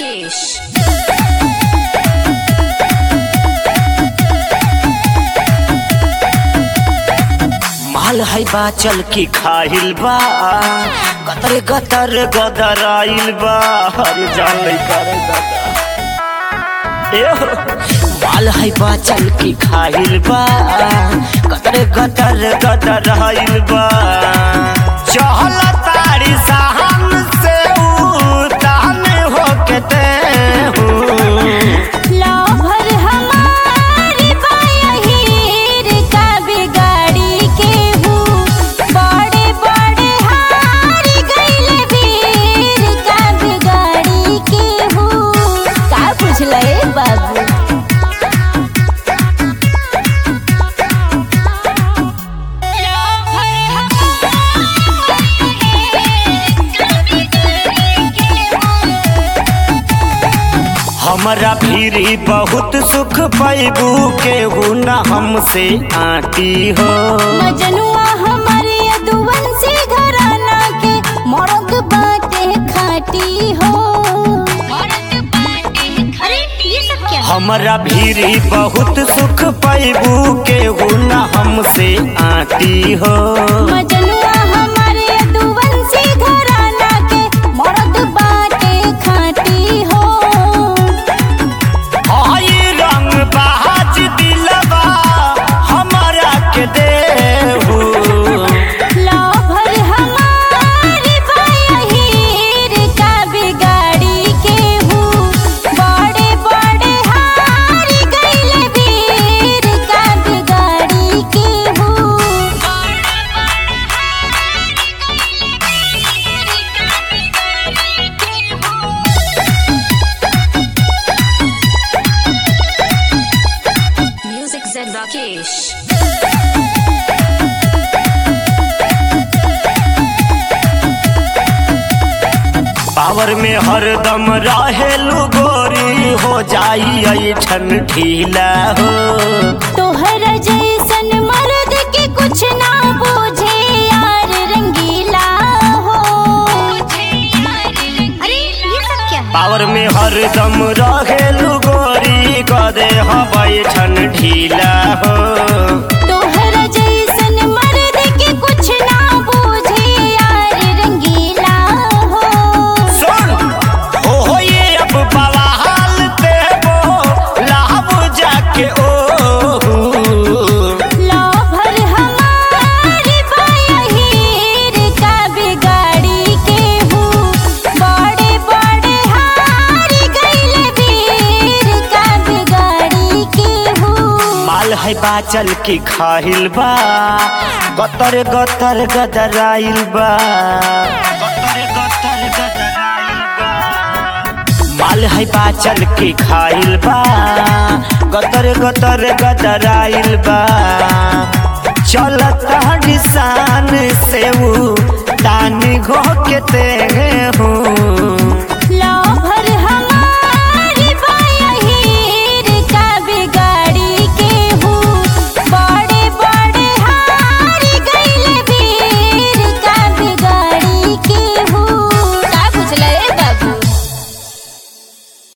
राकेश माल है बा चल की खाहिल बा कतर गतर गदर आइल बा अरे जान नहीं करे दादा ए हो, माल है बा चल की खाहिल बा कतर गतर गदर आइल बा चहल तारी साहन से उतान हो के ते हूँ लौभर हमारी बाहिर का बिगाड़ी के हूँ बड़े बड़े हार गईले वीर का बिगाड़ी के हूँ का बुझले बाबू हमरा भीरी बहुत सुख पैबू केहू न हमसे आटी हो मजनुआ हमारे यदुवन से घराना के मर्द बाटे खाटी हो अरे ये सब क्या हमरा भीरी बहुत सुख पैबू केहू न हमसे आटी हो मजनुआ हमारे यदुवन से घराना के मर्द बाटे खाटी हो आई रंग बाज दिलवा हमरा के देहू लौभर हमारी बाहिर का बिगाड़ी के हूँ बड़े बड़े हार गईले वीर का बिगाड़ी के हूँ म्यूजिक से राकेश पावर में हरदम रहेलू गोरी हो जाई ऐठन ढीला हो तोहर जैसन मर्द के कुछ ना बूझे यार रंगीला हो अरे ये सब क्या है पावर में हरदम रहेलू गोरी कदे हवाई ठन ढीला हो तोहर जैसन मर्द के कुछ ना बूझे यार रंगीला हो सुन हो हो ये अब बवाल देबो लाभ जाके ओ लौभर हमारी बाहिर का बिगाड़ी के हूँ बड़े बड़े हार गईले वीर का बिगाड़ी के हूँ माल है बाचल की खाहिल बा गतर गतर गदराइल बा गतर गतर गदराइल बा माल है बाचल की खाइल बा गतर गतर गदराइल बा चलता निशान से ऊ तानी घो के ते हूँ